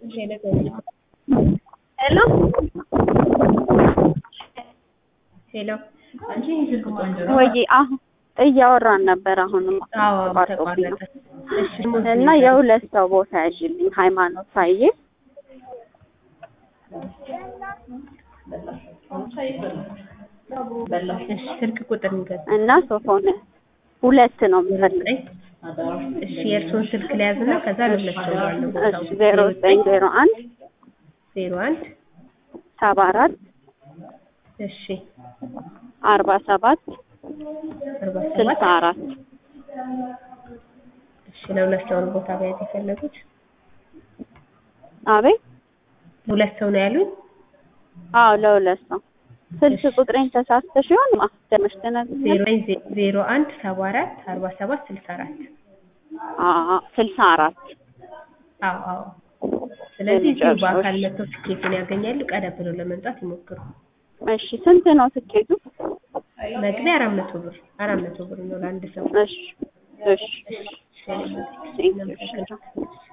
ሄሎ ሄሎ አንቺ ስልክ ቆንጆ ነው። ወይ አሁን እያወራን ነበር። አሁንም አዎ ተቋርጦብኝ ተቋረጠ። ነው። እሺ እና የሁለት ሰው ቦታ ያዥልኝ ሃይማኖት ሳዬ እሺ ስልክ ቁጥር ንገር። እና ሶፎን ሁለት ነው የምፈልግ። ዘጠኝ እሺ የእርስዎን ስልክ ለያዝና ከዛ ለሁለት ሰው ባለው ቦታው እሺ ዜሮ ዘጠኝ ዜሮ አንድ ዜሮ አንድ ሰባ አራት እሺ አርባ ሰባት አርባ ስልሳ ሰባት አራት እሺ ለሁለት ሰው ነው ቦታ መያዝ የፈለጉት? አቤት ለሁለት ሰው ነው ያሉኝ? አዎ ለሁለት ሰው ስልክ ቁጥሬን ተሳስተሽ ይሆን ማስደመሽ ተነግኛል ዜሮ ዘጠኝ ዜ- ዜሮ አንድ ሰባ አራት አርባ ሰባት ስልሳ አራት አዎ ስልሳ አራት አዎ አዎ ስለዚህ እዚሁ የመጨረሻዎች። በአካል መጥተው ትኬቱን ያገኛሉ። ቀደም ብለው ለመምጣት ይሞክሩ። እሺ ስንት ነው ትኬቱ? መግቢያ አራት መቶ ብር አራት መቶ ብር ነው ለአንድ ሰው። እሺ እሺ እሺ፣ እሺ፣ ቴንክ ዩ። እናመሰግናለን።